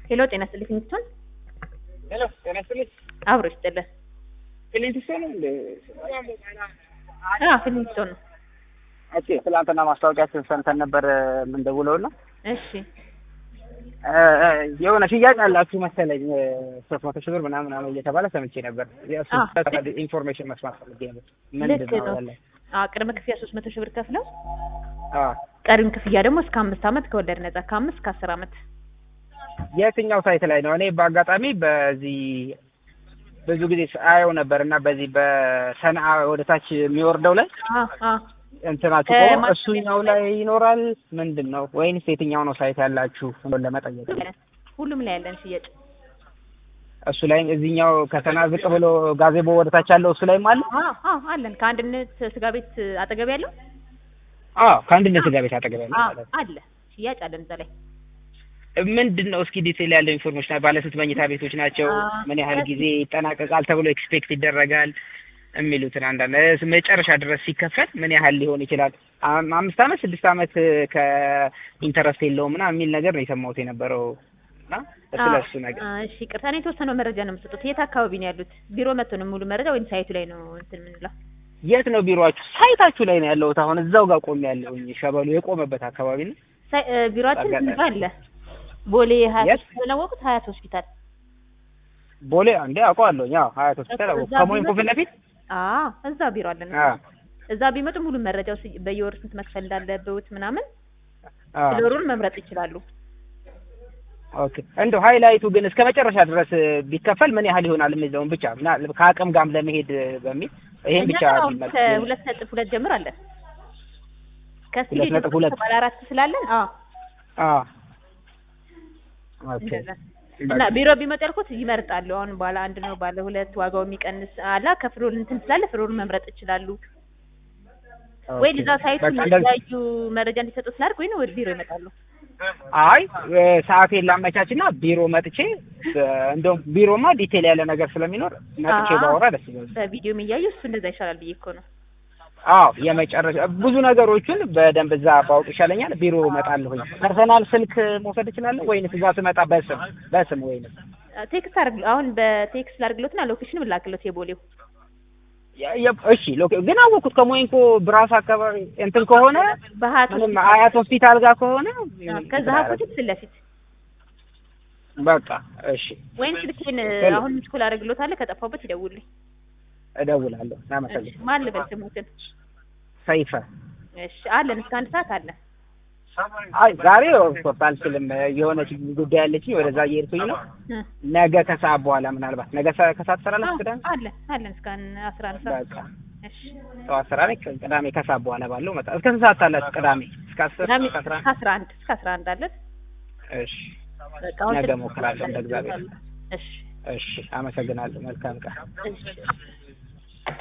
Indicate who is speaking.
Speaker 1: ሄሎ ጤና ይስጥልኝ ፊኒስቶን
Speaker 2: ሄሎ ጤና ይስጥልኝ።
Speaker 1: አብሮ ይስጥልን።
Speaker 2: ፊሊንቲስቶን እንደ
Speaker 1: አዎ ፊኒስቶን ነው።
Speaker 2: ኦኬ ትላንትና ማስታወቂያችን ሰምተን ነበር የምንደውለውና
Speaker 1: እሺ
Speaker 2: የሆነ ሽያጭ አላችሁ መሰለኝ ሶስት መቶ ሺህ ብር ምናምን ምናምን እየተባለ ሰምቼ ነበር። የእሱ
Speaker 1: አዎ።
Speaker 2: ኢንፎርሜሽን መስማት ፈልጌ ነበር።
Speaker 1: ልክ
Speaker 2: ምንድን ነው
Speaker 1: ነው።
Speaker 2: ያለ?
Speaker 1: አዎ ቅድመ ክፍያ ሶስት መቶ ሺህ ብር ከፍለው
Speaker 2: አዎ።
Speaker 1: ቀሪውን ክፍያ ደግሞ እስከ አምስት ዓመት ከወለድ ነጻ ከአምስት እስከ አስር ዓመት
Speaker 2: የትኛው ሳይት ላይ ነው? እኔ በአጋጣሚ በዚህ ብዙ ጊዜ አየው ነበር እና በዚህ በሰንዓ ወደ ታች የሚወርደው ላይ
Speaker 1: አዎ አዎ
Speaker 2: እንትናችሁ
Speaker 1: እ
Speaker 2: ቆሞ
Speaker 1: ማ-
Speaker 2: እሱኛው ላይ ይኖራል ምንድን ነው ወይንስ የትኛው ነው ሳይት ያላችሁ እንደው ለመጠየቅ ነው።
Speaker 1: ሁሉም ላይ ያለን ሽያጭ
Speaker 2: እሱ ላይ እዚህኛው ከተና ዝቅ ብሎ ጋዜቦ ወደ ታች ያለው እሱ ላይም አለ።
Speaker 1: አዎ አዎ አለን ከአንድነት ስጋ ቤት አጠገብ ያለው
Speaker 2: አዎ ከአንድነት ስጋ ቤት አጠገብ ያለው
Speaker 1: አዎ
Speaker 2: ማለት ነው።
Speaker 1: አለ ሽያጭ አለን እዛ ላይ
Speaker 2: ምንድን ነው እስኪ ዲቴል ያለው ኢንፎርሜሽን ባለ ስንት መኝታ ቤቶች ናቸው?
Speaker 1: አ-
Speaker 2: ምን ያህል ጊዜ ይጠናቀቃል ተብሎ ኤክስፔክት ይደረጋል? የሚሉትን አንዳንድ እ መጨረሻ ድረስ ሲከፈል ምን ያህል ሊሆን ይችላል? አም- አምስት ዓመት ስድስት ዓመት ከኢንተረስት የለውም ምናምን የሚል ነገር ነው የሰማሁት የነበረው እና ስለ እሱ ነገር
Speaker 1: አዎ፣ እሺ ቅርታ እኔ የተወሰነው መረጃ ነው የምሰጡት የት አካባቢ ነው ያሉት ቢሮ መጥቶ ነው ሙሉ መረጃ ወይም ሳይቱ ላይ ነው እንትን የምንለው
Speaker 2: የት ነው ቢሮአችሁ? ሳይታችሁ ላይ ነው ያለሁት። አሁን እዛው ጋር ቆሜ ያለሁኝ ሸበሉ የቆመበት አካባቢ ነው።
Speaker 1: ሳይ- እ፣ ቢሮአችን
Speaker 2: አጋጣሚ።
Speaker 1: እዛ አለ ቦሌ ሀያት
Speaker 2: የት?
Speaker 1: ሆስፒታል አወቁት ሀያት ሆስፒታል
Speaker 2: ቦሌ አንዴ አውቀዋለሁኝ። አዎ ሀያት ሆስፒታል አወኩ።
Speaker 1: እዛ
Speaker 2: ከሞይንኮ ፊት ለፊት
Speaker 1: አዎ እዛ ቢሮ አለን
Speaker 2: አዎ
Speaker 1: እዛ ቢመጡ ሙሉ መረጃው ስ- በየወር ስንት መክፈል እንዳለበት ምናምን
Speaker 2: አዎ
Speaker 1: ፍሎሩን መምረጥ ይችላሉ
Speaker 2: ኦኬ እንደው ሃይላይቱ ግን እስከ መጨረሻ ድረስ ቢከፈል ምን ያህል ይሆናል የሚለውን ብቻ ምና ከአቅም ጋርም ለመሄድ በሚል ይሄን
Speaker 1: እኛ
Speaker 2: ብቻ
Speaker 1: አሁን
Speaker 2: ቢመልስ።
Speaker 1: ከሁለት ነጥብ ሁለት ጀምር አለን ከስቱዲዮ
Speaker 2: ሁለት ነጥብ ሁለት
Speaker 1: ባለ አራት ስላለን አዎ
Speaker 2: አዎ ኦኬ
Speaker 1: እንደዛ እና ቢሮ ቢመጡ ያልኩት ይመርጣሉ። አሁን ባለ አንድ ነው ባለ ሁለት ዋጋው የሚቀንስ አላ ከፍሎር እንትን ስላለ ፍሎሩን መምረጥ ይችላሉ። ወይ
Speaker 2: ኦኬ።
Speaker 1: እዛ ሳይቱ
Speaker 2: በቃ እንደዚህ-
Speaker 1: የተለያዩ መረጃ እንዲሰጡ ስላደርግ ወይ ወደ ቢሮ ይመጣሉ።
Speaker 2: አይ እ፣ ሰዓቴን ላመቻችና ቢሮ መጥቼ እ፣ እንደውም ቢሮማ ዲቴል ያለ ነገር ስለሚኖር መጥቼ
Speaker 1: አዎ።
Speaker 2: ባወራ ደስ ይላል።
Speaker 1: በቪዲዮ የሚያዩ እሱ እንደዛ ይሻላል ብዬ እኮ ነው።
Speaker 2: አዎ የመጨረሻ ብዙ ነገሮችን በደንብ እዛ ባውቅ ይሻለኛል። ቢሮ እመጣለሁኝ። ፐርሰናል ስልክ መውሰድ እችላለሁ ወይንስ እዛ ስመጣ በስም በስም ወይንስ
Speaker 1: ቴክስት አድርግ አሁን በቴክስት ላድርግሎትና ሎኬሽን ላክሎት የቦሌው
Speaker 2: የ- የ- እሺ ሎኬ- ግን አወኩት ከሞይንኮ ብራስ አካባቢ እንትን ከሆነ
Speaker 1: በሀያት
Speaker 2: ምንም
Speaker 1: ሆስፒታል
Speaker 2: አያት ሆስፒታል ጋር ከሆነ
Speaker 1: ከዛ ሀኮት ፊት ለፊት
Speaker 2: በቃ እሺ
Speaker 1: ወይም ስልኬን
Speaker 2: ሄሎ።
Speaker 1: አሁን ምስኩል አድርግሎታለሁ ከጠፋሁበት ይደውልኝ።
Speaker 2: እደውላለሁ። እናመሰግን
Speaker 1: ማን ልበል ስሙትን?
Speaker 2: ሰይፈ
Speaker 1: እሺ አለን እስከ አንድ ሰዓት አለን።
Speaker 2: አይ ዛሬ ኦፍኮርስ አልችልም። የሆነች ጉዳይ አለችኝ ወደዛ እየሄድኩኝ ነው።
Speaker 1: እ።
Speaker 2: ነገ ከሰዓት በኋላ ምናልባት ነገ ሰ- ከሰዓት ትሰራለች
Speaker 1: አዎ፣
Speaker 2: ቅዳሜ?
Speaker 1: አለን አለን እስከ አስራ አንድ ሰዓት
Speaker 2: በቃ
Speaker 1: እሺ
Speaker 2: ጠዋት ስራ ነኝ። ቅዳሜ ከሰዓት በኋላ ባለው መጣ። እስከ ስንት ሰዓት አላችሁ? ቅዳሜ እስከ አስር
Speaker 1: ቅዳሜ
Speaker 2: እስከ አስራ
Speaker 1: እስከ አስራ አንድ እስከ አስራ አንድ አለን።
Speaker 2: እሺ
Speaker 1: በቃ አሁን
Speaker 2: ነገ
Speaker 1: ስልክ
Speaker 2: እሞክራለሁ እንደ እግዚአብሔር።
Speaker 1: እሺ
Speaker 2: እሺ አመሰግናለሁ። መልካም ቀን።
Speaker 1: እሺ